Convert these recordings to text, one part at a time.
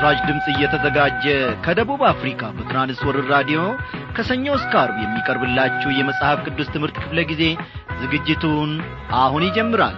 ለምሥራች ድምፅ እየተዘጋጀ ከደቡብ አፍሪካ በትራንስወርር ራዲዮ ከሰኞ እስከ አርብ የሚቀርብላችሁ የመጽሐፍ ቅዱስ ትምህርት ክፍለ ጊዜ ዝግጅቱን አሁን ይጀምራል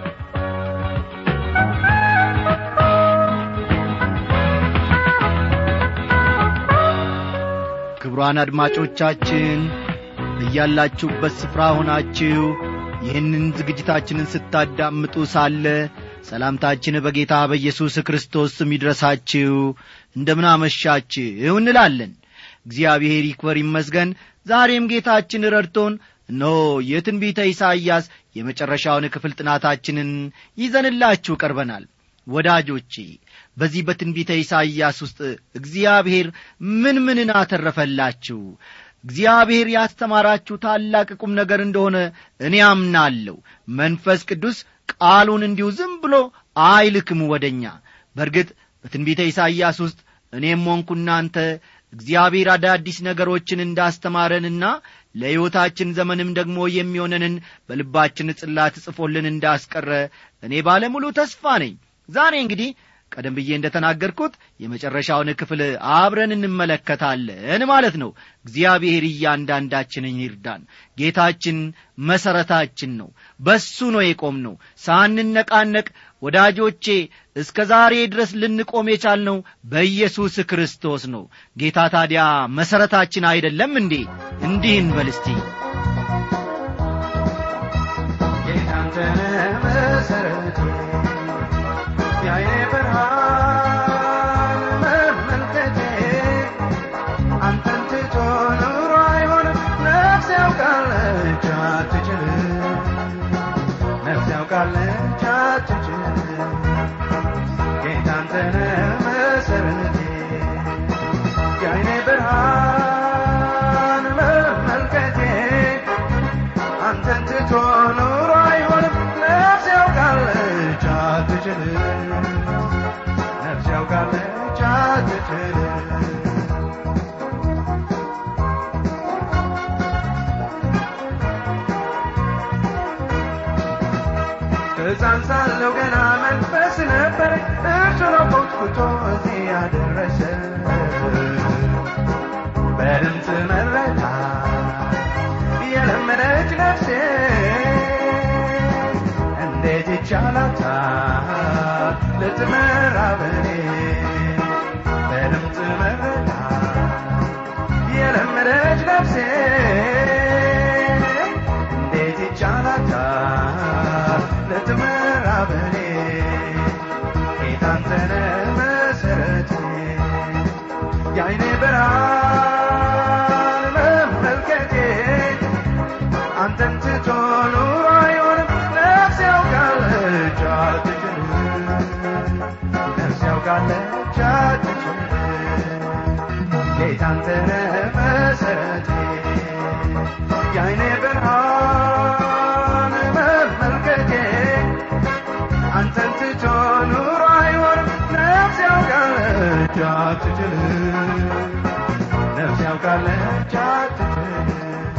ክቡራን አድማጮቻችን እያላችሁበት ስፍራ ሆናችሁ ይህንን ዝግጅታችንን ስታዳምጡ ሳለ ሰላምታችን በጌታ በኢየሱስ ክርስቶስ ስም ይድረሳችሁ እንደምን አመሻችሁ እንላለን እግዚአብሔር ይክበር ይመስገን ዛሬም ጌታችን ረድቶን እነሆ የትንቢተ ኢሳይያስ የመጨረሻውን ክፍል ጥናታችንን ይዘንላችሁ ቀርበናል ወዳጆቼ በዚህ በትንቢተ ኢሳይያስ ውስጥ እግዚአብሔር ምን ምንን አተረፈላችሁ እግዚአብሔር ያስተማራችሁ ታላቅ ቁም ነገር እንደሆነ እኔ አምናለሁ መንፈስ ቅዱስ ቃሉን እንዲሁ ዝም ብሎ አይልክም ወደኛ በእርግጥ በትንቢተ ኢሳይያስ ውስጥ እኔም ሆንኩ እናንተ እግዚአብሔር አዳዲስ ነገሮችን እንዳስተማረንና ለሕይወታችን ዘመንም ደግሞ የሚሆነንን በልባችን ጽላት ጽፎልን እንዳስቀረ እኔ ባለሙሉ ተስፋ ነኝ ዛሬ እንግዲህ ቀደም ብዬ እንደ ተናገርኩት የመጨረሻውን ክፍል አብረን እንመለከታለን ማለት ነው እግዚአብሔር እያንዳንዳችንን ይርዳን ጌታችን መሠረታችን ነው በሱ ነው የቆም ነው ሳንነቃነቅ ወዳጆቼ እስከ ዛሬ ድረስ ልንቆም የቻልነው በኢየሱስ ክርስቶስ ነው ጌታ ታዲያ መሠረታችን አይደለም እንዴ እንዲህ እንበል እስቲ ጌታንተነ መሠረቴ ያየ ብርሃን መመልከቴ አንተን ትቶ ኑሮ አይሆንም ነፍስ ያውቃለች አትችልም ነፍስ ያውቃለች አትችልም ጌታንተነ መሠረቴ የዓይኔ ብርሃን መመልከቴ አንተን ትቶ ኑሮ አይሆንም ነፍስ ያውቃለች አትችልም ነፍስ ያውቃለች አትችልም ሕፃን ሳለሁ ገና መንፈስ ነበር እርሱ ነው ኮትኩቶ እዚህ ያደረሰ በድምፅ መረታ የለመደች ነፍሴ እንዴት ይቻላታል ልትመራ በኔ በድምፅ መረታ የለመደች ነፍሴ እንዴት ይቻላታል ልትመራ በኔ ጌታንተነ መሠረቴ የዓይኔ ብርሃን መመልከቴ አንተን ትቶ ኑሮ አይሆንም ነፍስ ያውቃለች አትችልም ነፍስ ያውቃለች አትችልም ጌታንተነ መሠረቴ የዓይኔ ብርሃን መመልከቴ አንተን ትቶ ኑሮ አይሆንም ነፍስ ያውቃለች አትችልም ነፍስ ያውቃለች አትችልም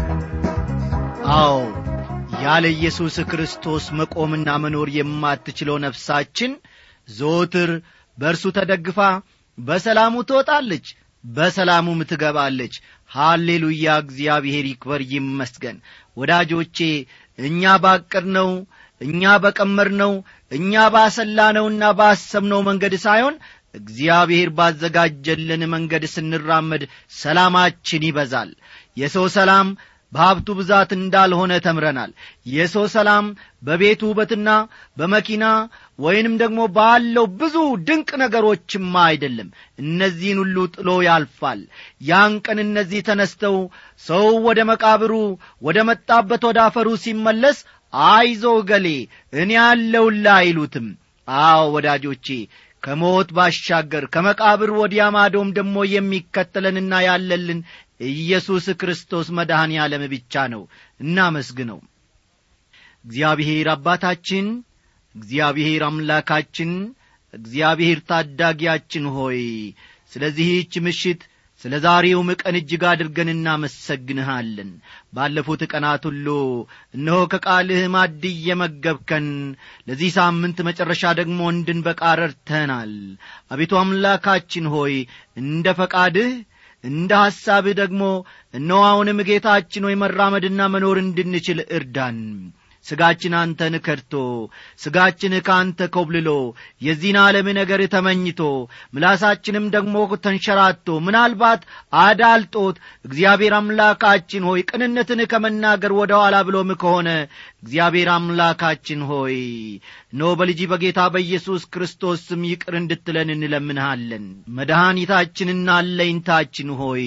አዎ ያለ ኢየሱስ ክርስቶስ መቆምና መኖር የማትችለው ነፍሳችን ዘወትር በእርሱ ተደግፋ በሰላሙ ትወጣለች በሰላሙም ትገባለች ሃሌሉያ እግዚአብሔር ይክበር ይመስገን ወዳጆቼ እኛ ባቀድነው እኛ በቀመርነው እኛ ባሰላነውና ባሰብነው መንገድ ሳይሆን እግዚአብሔር ባዘጋጀልን መንገድ ስንራመድ ሰላማችን ይበዛል የሰው ሰላም በሀብቱ ብዛት እንዳልሆነ ተምረናል የሰው ሰላም በቤቱ ውበትና በመኪና ወይንም ደግሞ ባለው ብዙ ድንቅ ነገሮችማ አይደለም እነዚህን ሁሉ ጥሎ ያልፋል ያን ቀን እነዚህ ተነስተው ሰው ወደ መቃብሩ ወደ መጣበት ወደ አፈሩ ሲመለስ አይዞ ገሌ እኔ ያለውላ አይሉትም አዎ ወዳጆቼ ከሞት ባሻገር ከመቃብር ወዲያ ማዶም ደግሞ የሚከተለንና ያለልን ኢየሱስ ክርስቶስ መድኃኔ ዓለም ብቻ ነው እናመስግነው እግዚአብሔር አባታችን እግዚአብሔር አምላካችን እግዚአብሔር ታዳጊያችን ሆይ ስለዚህች ምሽት ስለ ዛሬውም ቀን እጅግ አድርገን እናመሰግንሃለን ባለፉት ቀናት ሁሉ እነሆ ከቃልህ ማድ እየመገብከን ለዚህ ሳምንት መጨረሻ ደግሞ እንድንበቃ ረድተናል አቤቱ አምላካችን ሆይ እንደ ፈቃድህ እንደ ሐሳብህ ደግሞ እነሆ አሁንም ጌታችን ሆይ መራመድና መኖር እንድንችል እርዳን ሥጋችን አንተን ከድቶ ሥጋችን ከአንተ ኮብልሎ የዚህን ዓለም ነገር ተመኝቶ ምላሳችንም ደግሞ ተንሸራቶ ምናልባት አዳልጦት እግዚአብሔር አምላካችን ሆይ ቅንነትን ከመናገር ወደ ኋላ ብሎም ከሆነ እግዚአብሔር አምላካችን ሆይ ኖ በልጅ በጌታ በኢየሱስ ክርስቶስ ስም ይቅር እንድትለን እንለምንሃለን መድኃኒታችንና አለኝታችን ሆይ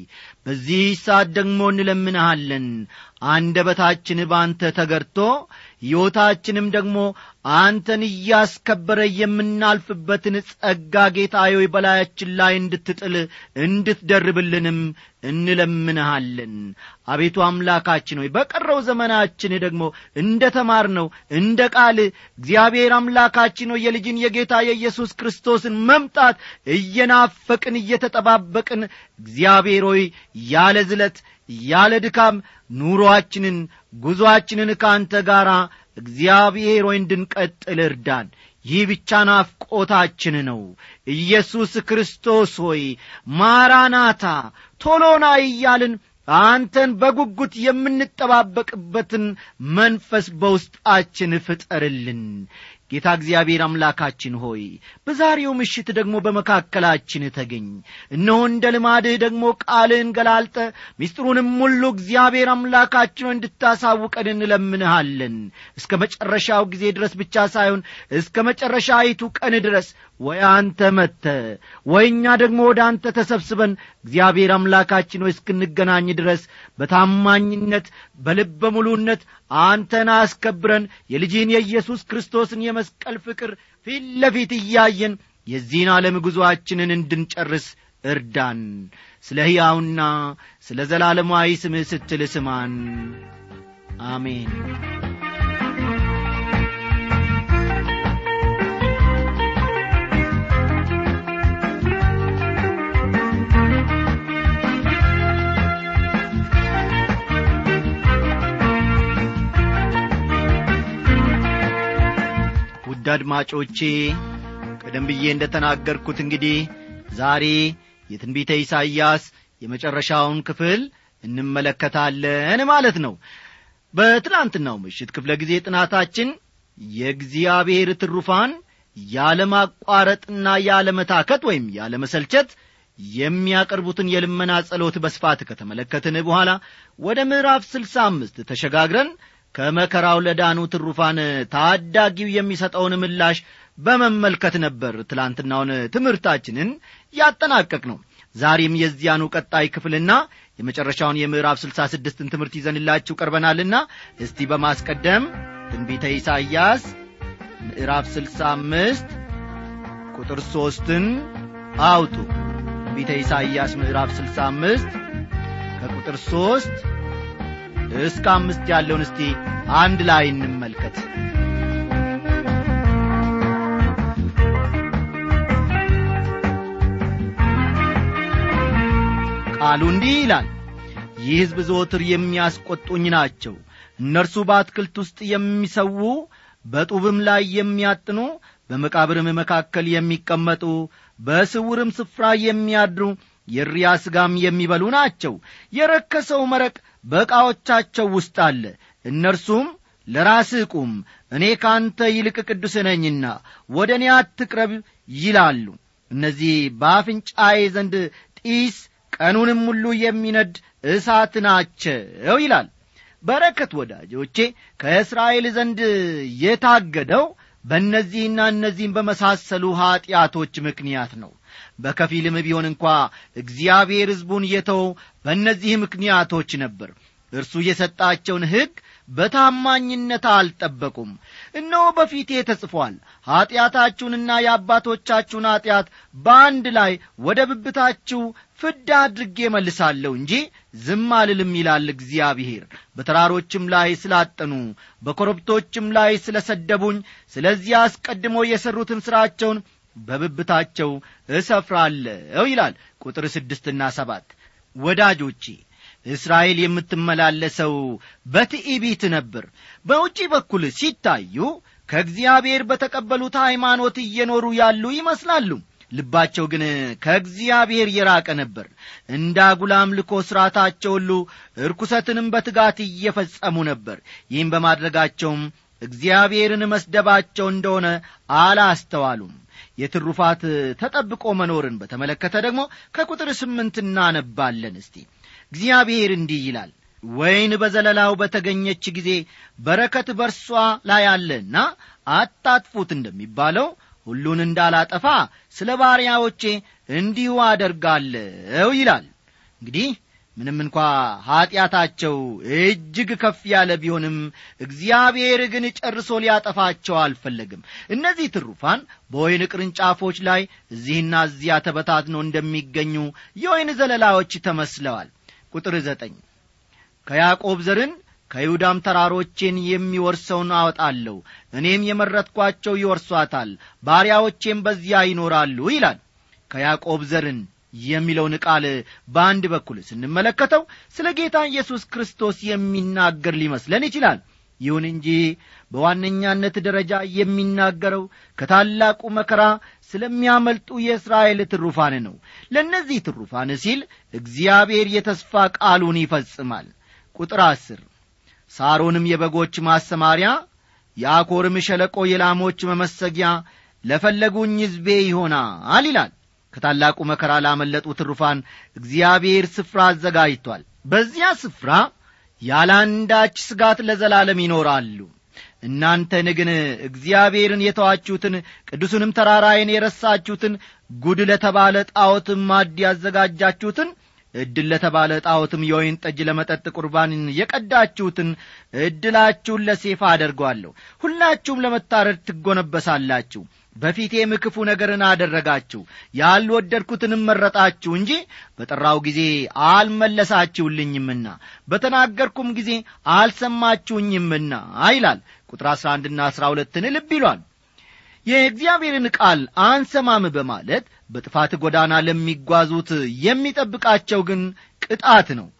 በዚህ ሰዓት ደግሞ እንለምንሃለን አንደበታችን በአንተ ተገርቶ ሕይወታችንም ደግሞ አንተን እያስከበረ የምናልፍበትን ጸጋ ጌታዬ በላያችን ላይ እንድትጥል እንድትደርብልንም እንለምንሃለን አቤቱ አምላካችን ሆይ በቀረው ዘመናችን ደግሞ እንደ ተማርነው እንደ ቃል እግዚአብሔር አምላካችን ሆይ የልጅን የጌታ የኢየሱስ ክርስቶስን መምጣት እየናፈቅን እየተጠባበቅን እግዚአብሔር ሆይ ያለ ዝለት ያለ ድካም ኑሮአችንን ጉዞአችንን ከአንተ ጋር እግዚአብሔር ሆይ እንድንቀጥል እርዳን ይህ ብቻ ናፍቆታችን ነው ኢየሱስ ክርስቶስ ሆይ ማራናታ ቶሎና እያልን አንተን በጉጉት የምንጠባበቅበትን መንፈስ በውስጣችን ፍጠርልን ጌታ እግዚአብሔር አምላካችን ሆይ በዛሬው ምሽት ደግሞ በመካከላችን ተገኝ እነሆ እንደ ልማድህ ደግሞ ቃልህን ገላልጠ ምስጢሩንም ሁሉ እግዚአብሔር አምላካችን እንድታሳውቀን እንለምንሃለን እስከ መጨረሻው ጊዜ ድረስ ብቻ ሳይሆን እስከ መጨረሻይቱ ቀን ድረስ ወይ አንተ መተ ወይ እኛ ደግሞ ወደ አንተ ተሰብስበን እግዚአብሔር አምላካችን ሆይ እስክንገናኝ ድረስ በታማኝነት በልበ ሙሉነት አንተን አስከብረን የልጅህን የኢየሱስ ክርስቶስን የመስቀል ፍቅር ፊት ለፊት እያየን የዚህን ዓለም ጉዞአችንን እንድንጨርስ እርዳን ስለ ሕያውና ስለ ዘላለማዊ ስምህ ስትል ስማን አሜን ውድ አድማጮቼ ቀደም ብዬ እንደ ተናገርኩት እንግዲህ ዛሬ የትንቢተ ኢሳይያስ የመጨረሻውን ክፍል እንመለከታለን ማለት ነው በትናንትናው ምሽት ክፍለ ጊዜ ጥናታችን የእግዚአብሔር ትሩፋን ያለማቋረጥና ያለመታከት ወይም ያለመሰልቸት የሚያቀርቡትን የልመና ጸሎት በስፋት ከተመለከትን በኋላ ወደ ምዕራፍ ስልሳ አምስት ተሸጋግረን ከመከራው ለዳኑ ትሩፋን ታዳጊው የሚሰጠውን ምላሽ በመመልከት ነበር ትላንትናውን ትምህርታችንን ያጠናቀቅ ነው ዛሬም የዚያኑ ቀጣይ ክፍልና የመጨረሻውን የምዕራፍ ስልሳ ስድስትን ትምህርት ይዘንላችሁ ቀርበናልና እስቲ በማስቀደም ትንቢተ ኢሳይያስ ምዕራፍ ስልሳ አምስት ቁጥር ሦስትን አውጡ ትንቢተ ኢሳይያስ ምዕራፍ ስልሳ አምስት ከቁጥር ሦስት እስከ አምስት ያለውን እስቲ አንድ ላይ እንመልከት ቃሉ እንዲህ ይላል ይህ ሕዝብ ዘወትር የሚያስቈጡኝ ናቸው እነርሱ በአትክልት ውስጥ የሚሰዉ በጡብም ላይ የሚያጥኑ በመቃብርም መካከል የሚቀመጡ በስውርም ስፍራ የሚያድሩ የሪያ ሥጋም የሚበሉ ናቸው የረከሰው መረቅ በዕቃዎቻቸው ውስጥ አለ እነርሱም ለራስህ ቁም እኔ ካንተ ይልቅ ቅዱስ ነኝና ወደ እኔ አትቅረብ ይላሉ እነዚህ በአፍንጫዬ ዘንድ ጢስ ቀኑንም ሁሉ የሚነድ እሳት ናቸው ይላል በረከት ወዳጆቼ ከእስራኤል ዘንድ የታገደው በእነዚህና እነዚህም በመሳሰሉ ኀጢአቶች ምክንያት ነው በከፊልም ቢሆን እንኳ እግዚአብሔር ሕዝቡን የተወው በእነዚህ ምክንያቶች ነበር እርሱ የሰጣቸውን ሕግ በታማኝነት አልጠበቁም እነሆ በፊቴ ተጽፏል ኀጢአታችሁንና የአባቶቻችሁን ኀጢአት በአንድ ላይ ወደ ብብታችሁ ፍዳ አድርጌ መልሳለሁ እንጂ ዝም አልልም ይላል እግዚአብሔር በተራሮችም ላይ ስላጠኑ በኮረብቶችም ላይ ስለ ሰደቡኝ ስለዚህ አስቀድሞ የሠሩትን ሥራቸውን በብብታቸው እሰፍራለሁ ይላል ቁጥር ስድስትና ሰባት ወዳጆቼ እስራኤል የምትመላለሰው በትዕቢት ነበር በውጪ በኩል ሲታዩ ከእግዚአብሔር በተቀበሉት ሃይማኖት እየኖሩ ያሉ ይመስላሉ ልባቸው ግን ከእግዚአብሔር የራቀ ነበር እንደ አጉል አምልኮ ሥርዓታቸው ሁሉ እርኩሰትንም በትጋት እየፈጸሙ ነበር ይህም በማድረጋቸውም እግዚአብሔርን መስደባቸው እንደሆነ አላስተዋሉም የትሩፋት ተጠብቆ መኖርን በተመለከተ ደግሞ ከቁጥር ስምንት እናነባለን እስቲ እግዚአብሔር እንዲህ ይላል ወይን በዘለላው በተገኘች ጊዜ በረከት በርሷ ላይ አለና አታጥፉት እንደሚባለው ሁሉን እንዳላጠፋ ስለ ባሪያዎቼ እንዲሁ አደርጋለሁ ይላል እንግዲህ ምንም እንኳ ኀጢአታቸው እጅግ ከፍ ያለ ቢሆንም እግዚአብሔር ግን ጨርሶ ሊያጠፋቸው አልፈለግም እነዚህ ትሩፋን በወይን ቅርንጫፎች ላይ እዚህና እዚያ ተበታትነው እንደሚገኙ የወይን ዘለላዎች ተመስለዋል ቁጥር ዘጠኝ ከያዕቆብ ዘርን ከይሁዳም ተራሮቼን የሚወርሰውን አወጣለሁ እኔም የመረጥኳቸው ይወርሷታል ባሪያዎቼም በዚያ ይኖራሉ ይላል ከያዕቆብ ዘርን የሚለውን ቃል በአንድ በኩል ስንመለከተው ስለ ጌታ ኢየሱስ ክርስቶስ የሚናገር ሊመስለን ይችላል ይሁን እንጂ በዋነኛነት ደረጃ የሚናገረው ከታላቁ መከራ ስለሚያመልጡ የእስራኤል ትሩፋን ነው ለእነዚህ ትሩፋን ሲል እግዚአብሔር የተስፋ ቃሉን ይፈጽማል ቁጥር አስር ሳሮንም የበጎች ማሰማሪያ የአኮርም ሸለቆ የላሞች መመሰጊያ ለፈለጉኝ ሕዝቤ ይሆናል ይላል ከታላቁ መከራ ላመለጡ ትሩፋን እግዚአብሔር ስፍራ አዘጋጅቷል በዚያ ስፍራ ያለ አንዳች ስጋት ለዘላለም ይኖራሉ እናንተን ግን እግዚአብሔርን የተዋችሁትን ቅዱሱንም ተራራዬን የረሳችሁትን ጉድ ለተባለ ጣዖትም ማድ ያዘጋጃችሁትን ዕድል ለተባለ ጣዖትም የወይን ጠጅ ለመጠጥ ቁርባንን የቀዳችሁትን ዕድላችሁን ለሴፋ አደርገዋለሁ ሁላችሁም ለመታረድ ትጎነበሳላችሁ በፊቴም ክፉ ነገርን አደረጋችሁ ያልወደድኩትንም መረጣችሁ እንጂ በጠራው ጊዜ አልመለሳችሁልኝምና በተናገርኩም ጊዜ አልሰማችሁኝምና ይላል ቁጥር አሥራ አንድና አሥራ ሁለትን ልብ ይሏል የእግዚአብሔርን ቃል አንሰማም በማለት በጥፋት ጎዳና ለሚጓዙት የሚጠብቃቸው ግን ቅጣት ነው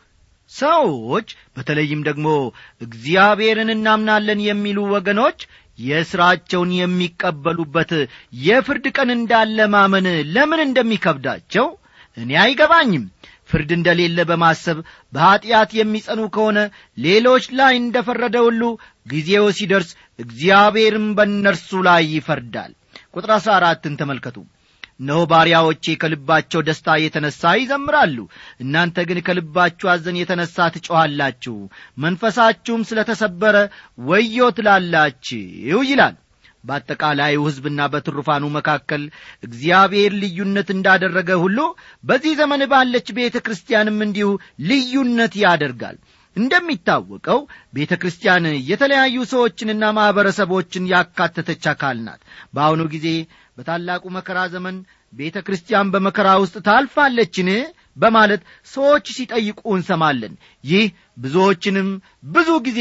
ሰዎች በተለይም ደግሞ እግዚአብሔርን እናምናለን የሚሉ ወገኖች የሥራቸውን የሚቀበሉበት የፍርድ ቀን እንዳለ ማመን ለምን እንደሚከብዳቸው እኔ አይገባኝም ፍርድ እንደሌለ በማሰብ በኀጢአት የሚጸኑ ከሆነ ሌሎች ላይ እንደ ፈረደ ሁሉ ጊዜው ሲደርስ እግዚአብሔርም በእነርሱ ላይ ይፈርዳል ቁጥር አሥራ አራትን ተመልከቱ እነሆ ባሪያዎቼ ከልባቸው ደስታ የተነሣ ይዘምራሉ እናንተ ግን ከልባችሁ አዘን የተነሣ ትጮኻላችሁ መንፈሳችሁም ስለ ተሰበረ ወዮ ትላላችሁ ይላል በአጠቃላዩ ሕዝብና በትሩፋኑ መካከል እግዚአብሔር ልዩነት እንዳደረገ ሁሉ በዚህ ዘመን ባለች ቤተ ክርስቲያንም እንዲሁ ልዩነት ያደርጋል እንደሚታወቀው ቤተ ክርስቲያን የተለያዩ ሰዎችንና ማኅበረሰቦችን ያካተተች አካል ናት በአሁኑ ጊዜ በታላቁ መከራ ዘመን ቤተ ክርስቲያን በመከራ ውስጥ ታልፋለችን በማለት ሰዎች ሲጠይቁ እንሰማለን ይህ ብዙዎችንም ብዙ ጊዜ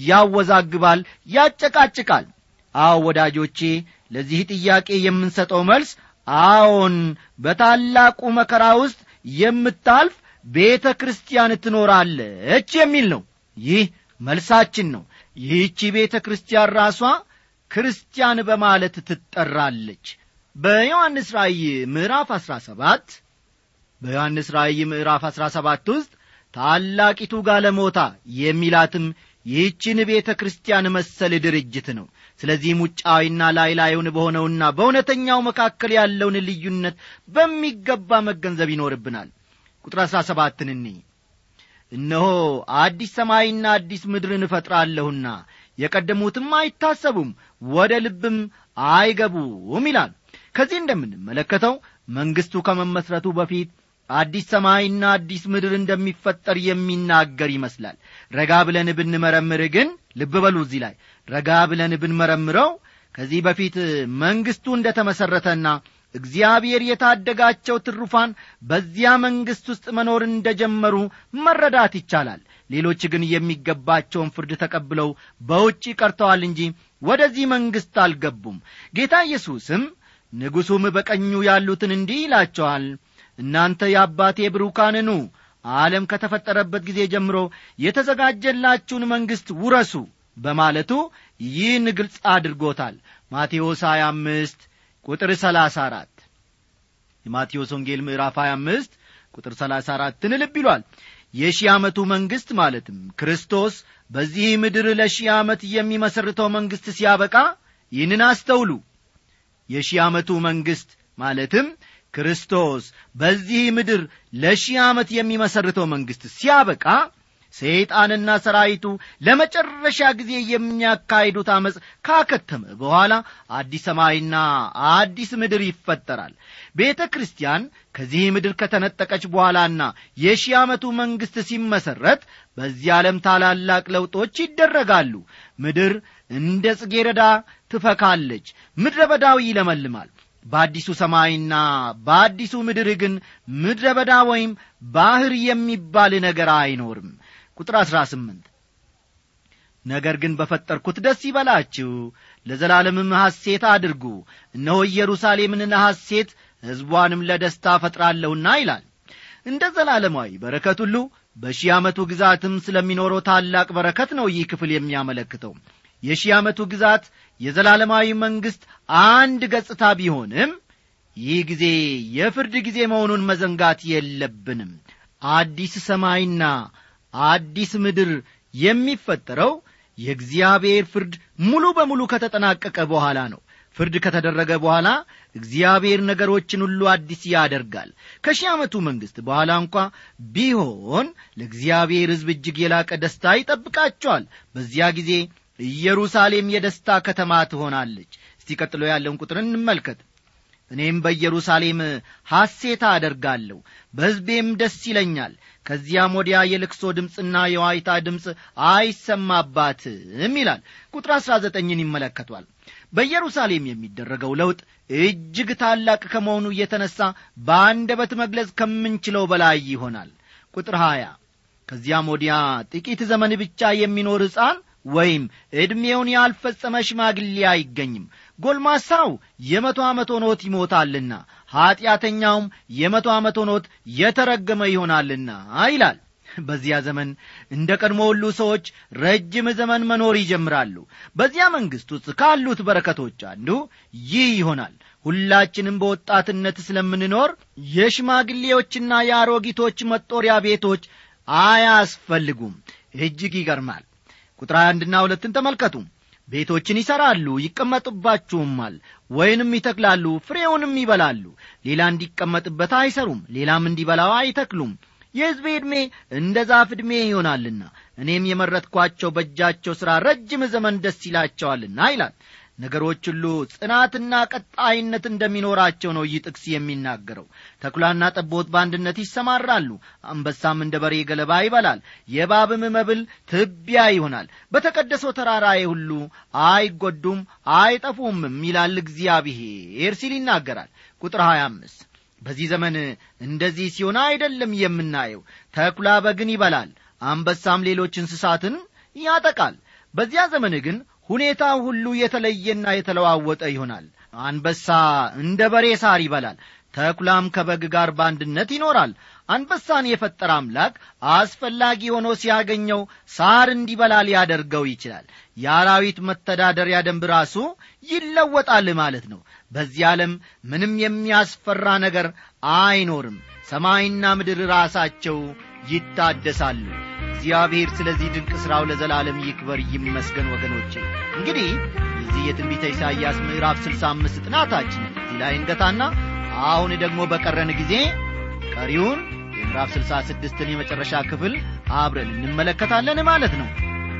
ያወዛግባል ያጨቃጭቃል አዎ ወዳጆቼ ለዚህ ጥያቄ የምንሰጠው መልስ አዎን በታላቁ መከራ ውስጥ የምታልፍ ቤተ ክርስቲያን ትኖራለች የሚል ነው ይህ መልሳችን ነው ይህቺ ቤተ ክርስቲያን ራሷ ክርስቲያን በማለት ትጠራለች በዮሐንስ ራእይ ምዕራፍ አሥራ ሰባት በዮሐንስ ራእይ ምዕራፍ አሥራ ሰባት ውስጥ ታላቂቱ ጋለሞታ የሚላትም ይህችን ቤተ ክርስቲያን መሰል ድርጅት ነው ስለዚህም ውጫዊና ላይ ላዩን በሆነውና በእውነተኛው መካከል ያለውን ልዩነት በሚገባ መገንዘብ ይኖርብናል ቁጥር አሥራ ሰባትን እኒ እነሆ አዲስ ሰማይና አዲስ ምድርን እፈጥራለሁና የቀደሙትም አይታሰቡም ወደ ልብም አይገቡም ይላል ከዚህ እንደምንመለከተው መንግሥቱ ከመመስረቱ በፊት አዲስ ሰማይና አዲስ ምድር እንደሚፈጠር የሚናገር ይመስላል ረጋ ብለን ብንመረምር ግን ልብ በሉ እዚህ ላይ ረጋ ብለን ብንመረምረው ከዚህ በፊት መንግሥቱ እንደ ተመሠረተና እግዚአብሔር የታደጋቸው ትሩፋን በዚያ መንግሥት ውስጥ መኖር እንደ ጀመሩ መረዳት ይቻላል ሌሎች ግን የሚገባቸውን ፍርድ ተቀብለው በውጪ ቀርተዋል እንጂ ወደዚህ መንግሥት አልገቡም ጌታ ኢየሱስም ንጉሡም በቀኙ ያሉትን እንዲህ ይላቸዋል እናንተ የአባቴ ብሩካን ኑ ዓለም ከተፈጠረበት ጊዜ ጀምሮ የተዘጋጀላችሁን መንግሥት ውረሱ በማለቱ ይህን ግልጽ አድርጎታል ማቴዎስ 25 ቁጥር 34 የማቴዎስ ወንጌል ምዕራፍ 25 ቁጥር 34ን ልብ ይሏል የሺህ ዓመቱ መንግሥት ማለትም ክርስቶስ በዚህ ምድር ለሺህ ዓመት የሚመሰርተው መንግሥት ሲያበቃ ይህንን አስተውሉ የሺህ ዓመቱ መንግሥት ማለትም ክርስቶስ በዚህ ምድር ለሺህ ዓመት የሚመሰርተው መንግሥት ሲያበቃ ሰይጣንና ሰራዊቱ ለመጨረሻ ጊዜ የሚያካሂዱት ዐመፅ ካከተመ በኋላ አዲስ ሰማይና አዲስ ምድር ይፈጠራል ቤተ ክርስቲያን ከዚህ ምድር ከተነጠቀች በኋላና የሺህ ዓመቱ መንግሥት ሲመሠረት በዚህ ዓለም ታላላቅ ለውጦች ይደረጋሉ ምድር እንደ ጽጌረዳ ትፈካለች ምድረ በዳው ይለመልማል በአዲሱ ሰማይና በአዲሱ ምድር ግን ምድረ በዳ ወይም ባሕር የሚባል ነገር አይኖርም ቁጥር አሥራ ስምንት ነገር ግን በፈጠርኩት ደስ ይበላችሁ ለዘላለምም ሐሴት አድርጉ እነሆ ኢየሩሳሌምን ለሐሴት ሕዝቧንም ለደስታ ፈጥራለሁና ይላል እንደ ዘላለማዊ በረከት ሁሉ በሺህ ዓመቱ ግዛትም ስለሚኖረው ታላቅ በረከት ነው ይህ ክፍል የሚያመለክተው የሺህ ዓመቱ ግዛት የዘላለማዊ መንግሥት አንድ ገጽታ ቢሆንም ይህ ጊዜ የፍርድ ጊዜ መሆኑን መዘንጋት የለብንም አዲስ ሰማይና አዲስ ምድር የሚፈጠረው የእግዚአብሔር ፍርድ ሙሉ በሙሉ ከተጠናቀቀ በኋላ ነው ፍርድ ከተደረገ በኋላ እግዚአብሔር ነገሮችን ሁሉ አዲስ ያደርጋል ከሺህ ዓመቱ መንግሥት በኋላ እንኳ ቢሆን ለእግዚአብሔር ሕዝብ እጅግ የላቀ ደስታ ይጠብቃቸዋል በዚያ ጊዜ ኢየሩሳሌም የደስታ ከተማ ትሆናለች እስቲ ቀጥሎ ያለውን ቁጥር እንመልከት እኔም በኢየሩሳሌም ሐሴታ አደርጋለሁ በሕዝቤም ደስ ይለኛል ከዚያም ወዲያ የልክሶ ድምፅና የዋይታ ድምፅ አይሰማባትም ይላል ቁጥር አሥራ ዘጠኝን ይመለከቷል በኢየሩሳሌም የሚደረገው ለውጥ እጅግ ታላቅ ከመሆኑ እየተነሣ በአንደበት መግለጽ ከምንችለው በላይ ይሆናል ቁጥር ሀያ ከዚያም ወዲያ ጥቂት ዘመን ብቻ የሚኖር ሕፃን ወይም ዕድሜውን ያልፈጸመ ሽማግሌ አይገኝም ጎልማሳው የመቶ ዓመት ሆኖት ይሞታልና ኀጢአተኛውም የመቶ ዓመት ሆኖት የተረገመ ይሆናልና ይላል በዚያ ዘመን እንደ ቀድሞ ሁሉ ሰዎች ረጅም ዘመን መኖር ይጀምራሉ በዚያ መንግሥት ውስጥ ካሉት በረከቶች አንዱ ይህ ይሆናል ሁላችንም በወጣትነት ስለምንኖር የሽማግሌዎችና የአሮጊቶች መጦሪያ ቤቶች አያስፈልጉም እጅግ ይገርማል ቁጥር አንድና ሁለትን ተመልከቱ ቤቶችን ይሠራሉ ይቀመጡባችሁማል ወይንም ይተክላሉ ፍሬውንም ይበላሉ ሌላ እንዲቀመጥበት አይሰሩም ሌላም እንዲበላው አይተክሉም የሕዝቤ ዕድሜ እንደ ዛፍ ዕድሜ ይሆናልና እኔም የመረጥኳቸው በእጃቸው ሥራ ረጅም ዘመን ደስ ይላቸዋልና ይላል ነገሮች ሁሉ ጽናትና ቀጣይነት እንደሚኖራቸው ነው ይህ ጥቅስ የሚናገረው ተኩላና ጠቦት በአንድነት ይሰማራሉ አንበሳም እንደ በሬ ገለባ ይበላል የባብም መብል ትቢያ ይሆናል በተቀደሰው ተራራዬ ሁሉ አይጐዱም አይጠፉምም ይላል እግዚአብሔር ሲል ይናገራል ቁጥር 25 በዚህ ዘመን እንደዚህ ሲሆን አይደለም የምናየው ተኩላ በግን ይበላል አንበሳም ሌሎች እንስሳትን ያጠቃል በዚያ ዘመን ግን ሁኔታው ሁሉ የተለየና የተለዋወጠ ይሆናል አንበሳ እንደ በሬ ሳር ይበላል ተኩላም ከበግ ጋር በአንድነት ይኖራል አንበሳን የፈጠረ አምላክ አስፈላጊ ሆኖ ሲያገኘው ሳር እንዲበላ ሊያደርገው ይችላል የአራዊት መተዳደሪያ ደንብ ራሱ ይለወጣል ማለት ነው በዚህ ዓለም ምንም የሚያስፈራ ነገር አይኖርም ሰማይና ምድር ራሳቸው ይታደሳሉ እግዚአብሔር ስለዚህ ድንቅ ሥራው ለዘላለም ይክበር ይመስገን ወገኖቼ እንግዲህ የዚህ የትንቢተ ኢሳይያስ ምዕራፍ ስልሳ አምስት ጥናታችን እዚህ ላይ እንገታና አሁን ደግሞ በቀረን ጊዜ ቀሪውን የምዕራፍ ስልሳ ስድስትን የመጨረሻ ክፍል አብረን እንመለከታለን ማለት ነው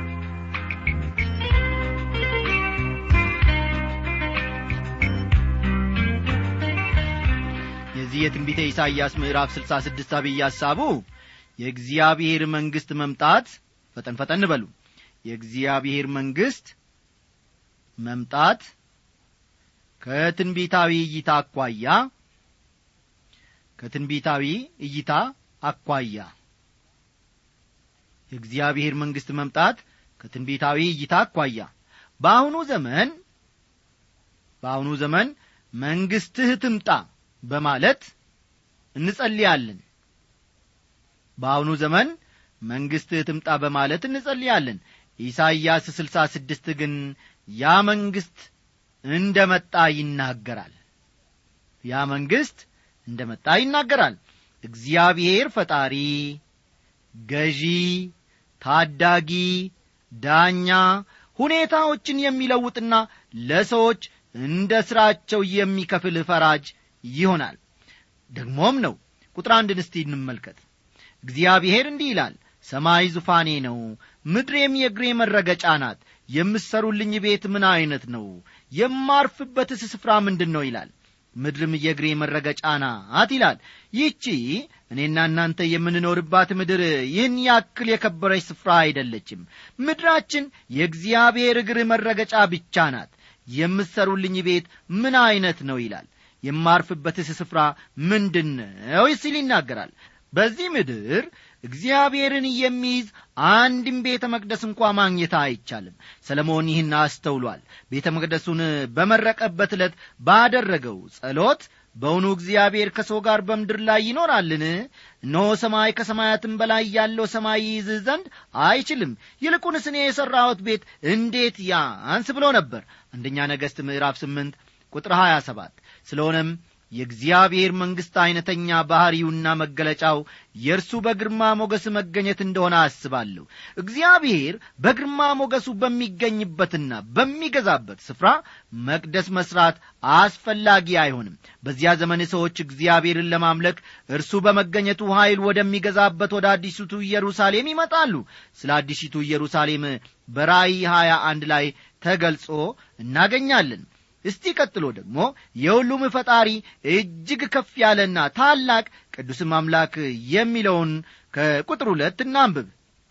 የዚህ የትንቢተ ኢሳይያስ ምዕራፍ ስልሳ ስድስት አብይ ሐሳቡ የእግዚአብሔር መንግሥት መምጣት ፈጠን ፈጠን በሉ የእግዚአብሔር መንግሥት መምጣት ከትንቢታዊ እይታ አኳያ ከትንቢታዊ እይታ አኳያ የእግዚአብሔር መንግሥት መምጣት ከትንቢታዊ እይታ አኳያ በአሁኑ ዘመን በአሁኑ ዘመን መንግሥትህ ትምጣ በማለት እንጸልያለን በአሁኑ ዘመን መንግሥትህ ትምጣ በማለት እንጸልያለን ኢሳይያስ ስልሳ ስድስት ግን ያ መንግሥት እንደ መጣ ይናገራል ያ መንግሥት እንደ መጣ ይናገራል እግዚአብሔር ፈጣሪ ገዢ ታዳጊ ዳኛ ሁኔታዎችን የሚለውጥና ለሰዎች እንደ ሥራቸው የሚከፍል ፈራጅ ይሆናል ደግሞም ነው ቁጥር አንድን እስቲ እንመልከት እግዚአብሔር እንዲህ ይላል ሰማይ ዙፋኔ ነው ምድሬም የእግሬ መረገጫ ናት የምሰሩልኝ ቤት ምን ዐይነት ነው የማርፍበትስ ስፍራ ምንድን ነው ይላል ምድርም የእግሬ መረገጫ ናት ይላል ይህቺ እኔና እናንተ የምንኖርባት ምድር ይህን ያክል የከበረች ስፍራ አይደለችም ምድራችን የእግዚአብሔር እግር መረገጫ ብቻ ናት የምትሰሩልኝ ቤት ምን ዐይነት ነው ይላል የማርፍበትስ ስፍራ ምንድን ነው ሲል ይናገራል በዚህ ምድር እግዚአብሔርን የሚይዝ አንድም ቤተ መቅደስ እንኳ ማግኘት አይቻልም ሰለሞን ይህን አስተውሏል ቤተ መቅደሱን በመረቀበት ዕለት ባደረገው ጸሎት በውኑ እግዚአብሔር ከሰው ጋር በምድር ላይ ይኖራልን እነሆ ሰማይ ከሰማያትም በላይ ያለው ሰማይ ይይዝህ ዘንድ አይችልም ይልቁንስ እኔ የሠራሁት ቤት እንዴት ያንስ ብሎ ነበር አንደኛ ነገሥት ምዕራፍ ስምንት ቁጥር ሀያ ሰባት ስለሆነም የእግዚአብሔር መንግሥት ዐይነተኛ ባሕሪውና መገለጫው የእርሱ በግርማ ሞገስ መገኘት እንደሆነ አስባለሁ እግዚአብሔር በግርማ ሞገሱ በሚገኝበትና በሚገዛበት ስፍራ መቅደስ መሥራት አስፈላጊ አይሆንም በዚያ ዘመን ሰዎች እግዚአብሔርን ለማምለክ እርሱ በመገኘቱ ኀይል ወደሚገዛበት ወደ አዲሲቱ ኢየሩሳሌም ይመጣሉ ስለ አዲሲቱ ኢየሩሳሌም በራእይ ሀያ አንድ ላይ ተገልጾ እናገኛለን እስቲ ቀጥሎ ደግሞ የሁሉም ፈጣሪ እጅግ ከፍ ያለና ታላቅ ቅዱስም አምላክ የሚለውን ከቁጥር ሁለት እናንብብ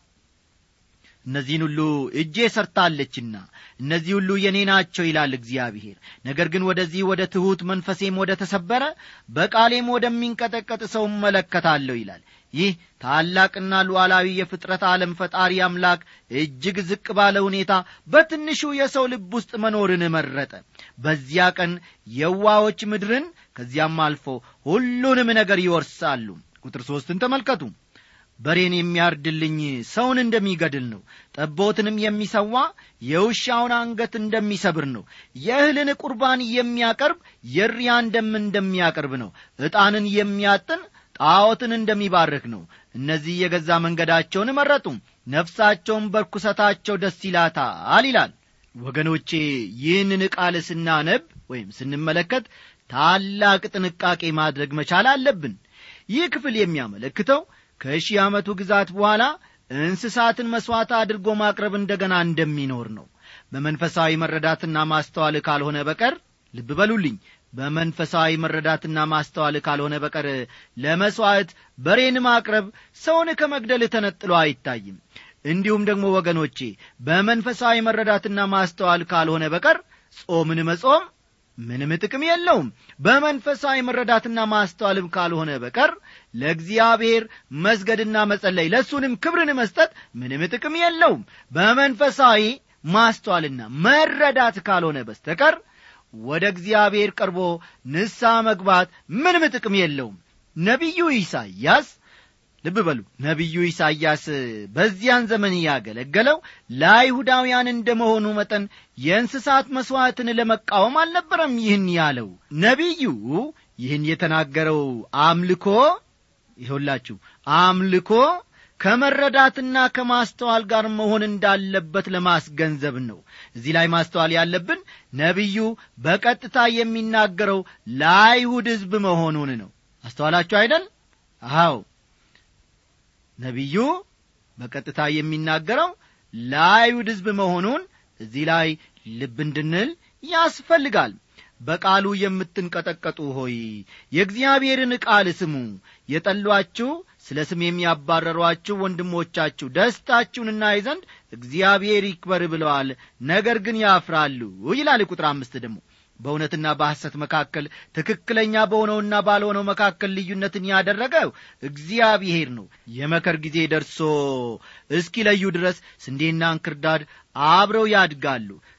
እነዚህን ሁሉ እጄ ሰርታለችና እነዚህ ሁሉ የኔ ናቸው ይላል እግዚአብሔር ነገር ግን ወደዚህ ወደ ትሑት መንፈሴም ወደ ተሰበረ በቃሌም ወደሚንቀጠቀጥ ሰው እመለከታለሁ ይላል ይህ ታላቅና ሉዓላዊ የፍጥረት ዓለም ፈጣሪ አምላክ እጅግ ዝቅ ባለ ሁኔታ በትንሹ የሰው ልብ ውስጥ መኖርን መረጠ በዚያ ቀን የዋዎች ምድርን ከዚያም አልፎ ሁሉንም ነገር ይወርሳሉ ቁጥር ሦስትን ተመልከቱ በሬን የሚያርድልኝ ሰውን እንደሚገድል ነው ጠቦትንም የሚሰዋ የውሻውን አንገት እንደሚሰብር ነው የእህልን ቁርባን የሚያቀርብ የሪያን ደም እንደሚያቀርብ ነው ዕጣንን የሚያጥን ጣዖትን እንደሚባርክ ነው እነዚህ የገዛ መንገዳቸውን መረጡ ነፍሳቸውን በርኩሰታቸው ደስ ይላታል ይላል ወገኖቼ ይህንን ቃል ስናነብ ወይም ስንመለከት ታላቅ ጥንቃቄ ማድረግ መቻል አለብን ይህ ክፍል የሚያመለክተው ከሺህ ዓመቱ ግዛት በኋላ እንስሳትን መሥዋዕት አድርጎ ማቅረብ እንደገና እንደሚኖር ነው በመንፈሳዊ መረዳትና ማስተዋል ካልሆነ በቀር ልብ በሉልኝ በመንፈሳዊ መረዳትና ማስተዋል ካልሆነ በቀር ለመሥዋዕት በሬን ማቅረብ ሰውን ከመግደል ተነጥሎ አይታይም እንዲሁም ደግሞ ወገኖቼ በመንፈሳዊ መረዳትና ማስተዋል ካልሆነ በቀር ጾምን መጾም ምንም ጥቅም የለውም በመንፈሳዊ መረዳትና ማስተዋልም ካልሆነ በቀር ለእግዚአብሔር መስገድና መጸለይ ለእሱንም ክብርን መስጠት ምንም ጥቅም የለውም በመንፈሳዊ ማስተዋልና መረዳት ካልሆነ በስተቀር ወደ እግዚአብሔር ቀርቦ ንሳ መግባት ምንም ጥቅም የለውም ነቢዩ ኢሳይያስ ልብ በሉ ነቢዩ ኢሳይያስ በዚያን ዘመን ያገለገለው ለአይሁዳውያን እንደ መሆኑ መጠን የእንስሳት መሥዋዕትን ለመቃወም አልነበረም ይህን ያለው ነቢዩ ይህን የተናገረው አምልኮ ይኸውላችሁ አምልኮ ከመረዳትና ከማስተዋል ጋር መሆን እንዳለበት ለማስገንዘብ ነው እዚህ ላይ ማስተዋል ያለብን ነቢዩ በቀጥታ የሚናገረው ለአይሁድ ሕዝብ መሆኑን ነው አስተዋላችሁ አይደል አዎ ነቢዩ በቀጥታ የሚናገረው ለአይሁድ ሕዝብ መሆኑን እዚህ ላይ ልብ እንድንል ያስፈልጋል በቃሉ የምትንቀጠቀጡ ሆይ የእግዚአብሔርን ቃል ስሙ የጠሏችሁ ስለ ስም የሚያባረሯችሁ ወንድሞቻችሁ ደስታችሁን እናይ ዘንድ እግዚአብሔር ይክበር ብለዋል ነገር ግን ያፍራሉ ይላል ቁጥር አምስት ደግሞ በእውነትና በሐሰት መካከል ትክክለኛ በሆነውና ባልሆነው መካከል ልዩነትን ያደረገው እግዚአብሔር ነው የመከር ጊዜ ደርሶ እስኪለዩ ድረስ ስንዴና እንክርዳድ አብረው ያድጋሉ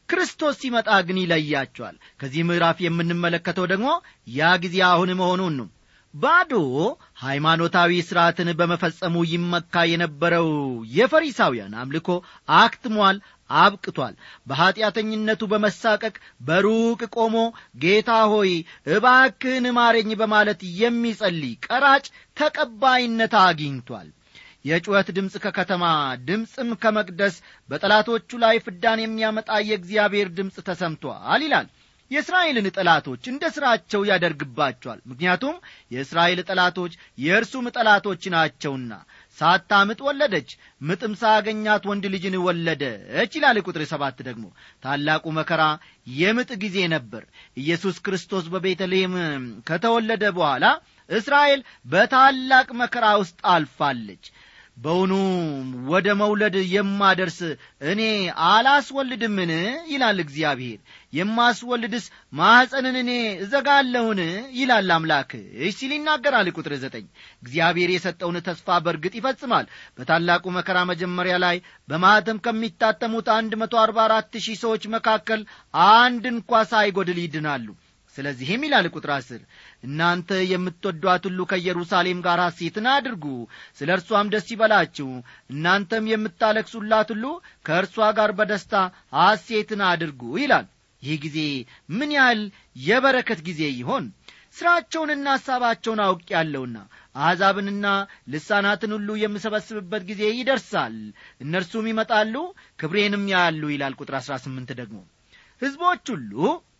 ክርስቶስ ሲመጣ ግን ይለያቸዋል ከዚህ ምዕራፍ የምንመለከተው ደግሞ ያ ጊዜ አሁን መሆኑን ነው ባዶ ሃይማኖታዊ ሥርዓትን በመፈጸሙ ይመካ የነበረው የፈሪሳውያን አምልኮ አክትሟል አብቅቷል በኀጢአተኝነቱ በመሳቀቅ በሩቅ ቆሞ ጌታ ሆይ እባክህን ማረኝ በማለት የሚጸልይ ቀራጭ ተቀባይነት አግኝቷል የጩኸት ድምፅ ከከተማ ድምፅም ከመቅደስ በጠላቶቹ ላይ ፍዳን የሚያመጣ የእግዚአብሔር ድምፅ ተሰምቷል ይላል የእስራኤልን ጠላቶች እንደ ሥራቸው ያደርግባቸዋል ምክንያቱም የእስራኤል ጠላቶች የእርሱም ጠላቶች ናቸውና ሳታምጥ ወለደች ምጥም ሳገኛት ወንድ ልጅን ወለደች ይላል ቁጥር ሰባት ደግሞ ታላቁ መከራ የምጥ ጊዜ ነበር ኢየሱስ ክርስቶስ በቤተልሔም ከተወለደ በኋላ እስራኤል በታላቅ መከራ ውስጥ አልፋለች በውኑ ወደ መውለድ የማደርስ እኔ አላስወልድምን ይላል እግዚአብሔር የማስወልድስ ማኅፀንን እኔ እዘጋለሁን ይላል አምላክሽ ሲል ይናገራል ቁጥር ዘጠኝ እግዚአብሔር የሰጠውን ተስፋ በርግጥ ይፈጽማል በታላቁ መከራ መጀመሪያ ላይ በማኅተም ከሚታተሙት አንድ መቶ አርባ አራት ሺህ ሰዎች መካከል አንድ እንኳ ሳይጐድል ይድናሉ ስለዚህም ይላል ቁጥር አስር እናንተ የምትወዷት ሁሉ ከኢየሩሳሌም ጋር ሐሴትን አድርጉ ስለ እርሷም ደስ ይበላችሁ እናንተም የምታለቅሱላት ሁሉ ከእርሷ ጋር በደስታ ሐሴትን አድርጉ ይላል ይህ ጊዜ ምን ያህል የበረከት ጊዜ ይሆን ሥራቸውንና ሐሳባቸውን አውቅ ያለውና አሕዛብንና ልሳናትን ሁሉ የምሰበስብበት ጊዜ ይደርሳል እነርሱም ይመጣሉ ክብሬንም ያያሉ ይላል ቁጥር አሥራ ስምንት ደግሞ ሕዝቦች ሁሉ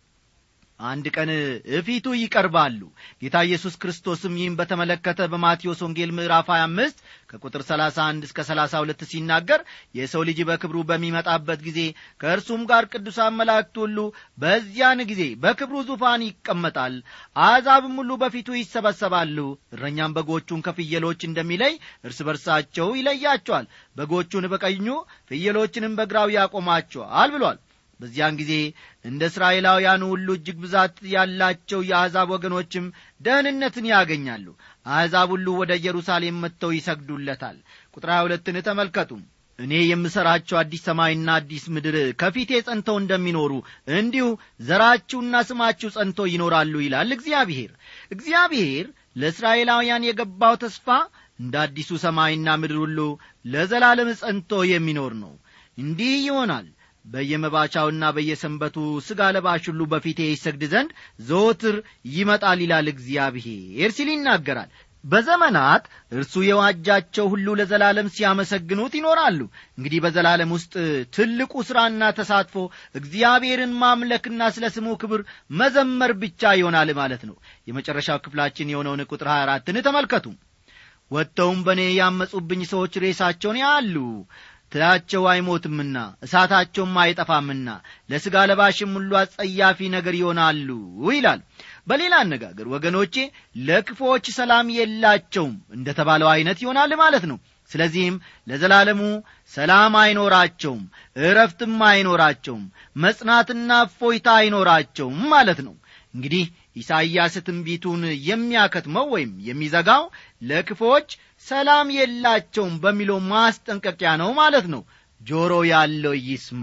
አንድ ቀን እፊቱ ይቀርባሉ ጌታ ኢየሱስ ክርስቶስም ይህም በተመለከተ በማቴዎስ ወንጌል ምዕራፍ 25 ከቁጥር 31 እስከ 32 ሲናገር የሰው ልጅ በክብሩ በሚመጣበት ጊዜ ከእርሱም ጋር ቅዱሳን መላእክት ሁሉ በዚያን ጊዜ በክብሩ ዙፋን ይቀመጣል አሕዛብም ሁሉ በፊቱ ይሰበሰባሉ እረኛም በጎቹን ከፍየሎች እንደሚለይ እርስ በርሳቸው ይለያቸዋል በጎቹን በቀኙ ፍየሎችንም በግራው ያቆማቸዋል ብሏል በዚያን ጊዜ እንደ እስራኤላውያኑ ሁሉ እጅግ ብዛት ያላቸው የአሕዛብ ወገኖችም ደህንነትን ያገኛሉ አሕዛብ ሁሉ ወደ ኢየሩሳሌም መጥተው ይሰግዱለታል ቁጥር ሁለትን ተመልከቱ እኔ የምሠራቸው አዲስ ሰማይና አዲስ ምድር ከፊቴ ጸንተው እንደሚኖሩ እንዲሁ ዘራችሁና ስማችሁ ጸንቶ ይኖራሉ ይላል እግዚአብሔር እግዚአብሔር ለእስራኤላውያን የገባው ተስፋ እንደ አዲሱ ሰማይና ምድር ሁሉ ለዘላለም ጸንቶ የሚኖር ነው እንዲህ ይሆናል በየመባቻውና በየሰንበቱ ሥጋ ለባሽ ሁሉ በፊቴ ይሰግድ ዘንድ ዘወትር ይመጣል ይላል እግዚአብሔር ሲል ይናገራል በዘመናት እርሱ የዋጃቸው ሁሉ ለዘላለም ሲያመሰግኑት ይኖራሉ እንግዲህ በዘላለም ውስጥ ትልቁ ሥራና ተሳትፎ እግዚአብሔርን ማምለክና ስለ ስሙ ክብር መዘመር ብቻ ይሆናል ማለት ነው የመጨረሻው ክፍላችን የሆነውን ቁጥር 24ን ተመልከቱ ወጥተውም በእኔ ያመፁብኝ ሰዎች ሬሳቸውን ያሉ ትላቸው አይሞትምና እሳታቸውም አይጠፋምና ለሥጋ ለባሽም ሁሉ አጸያፊ ነገር ይሆናሉ ይላል በሌላ አነጋገር ወገኖቼ ለክፎች ሰላም የላቸውም እንደ ተባለው ዐይነት ይሆናል ማለት ነው ስለዚህም ለዘላለሙ ሰላም አይኖራቸውም እረፍትም አይኖራቸውም መጽናትና እፎይታ አይኖራቸውም ማለት ነው እንግዲህ ኢሳይያስ ትንቢቱን የሚያከትመው ወይም የሚዘጋው ለክፎች ሰላም የላቸውም በሚለው ማስጠንቀቂያ ነው ማለት ነው ጆሮ ያለው ይስማ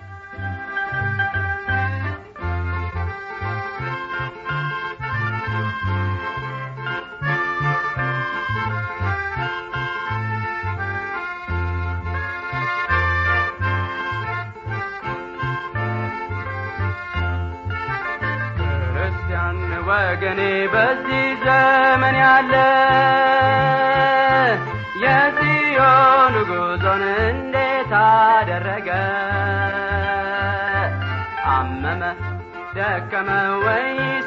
ክርስቲያን ወገኔ በዚህ ዘመን ያለ የጽዮን ጉዞን እንዴት አደረገ አመመ ደከመ ወይስ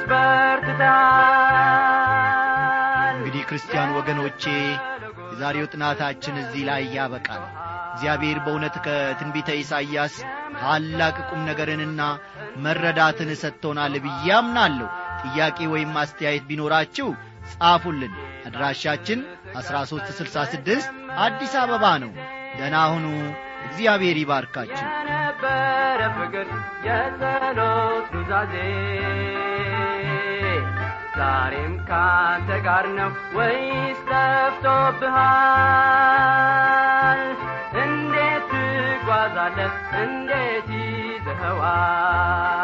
በርትታል እንግዲህ ክርስቲያን ወገኖቼ የዛሬው ጥናታችን እዚህ ላይ ያበቃል እግዚአብሔር በእውነት ከትንቢተ ኢሳይያስ ታላቅ ቁም ነገርንና መረዳትን ሰጥቶናል ብዬ አምናለሁ ጥያቄ ወይም አስተያየት ቢኖራችሁ ጻፉልን አድራሻችን 1366 አዲስ አበባ ነው ደና ሁኑ እግዚአብሔር ይባርካችሁ የነበረ ፍቅር የጸሎት ኑዛዜ ዛሬም ካንተ ጋር ነው ወይስ ጠፍቶብሃል እንዴት ትጓዛለህ እንዴት ይዘኸዋል ይገባዋል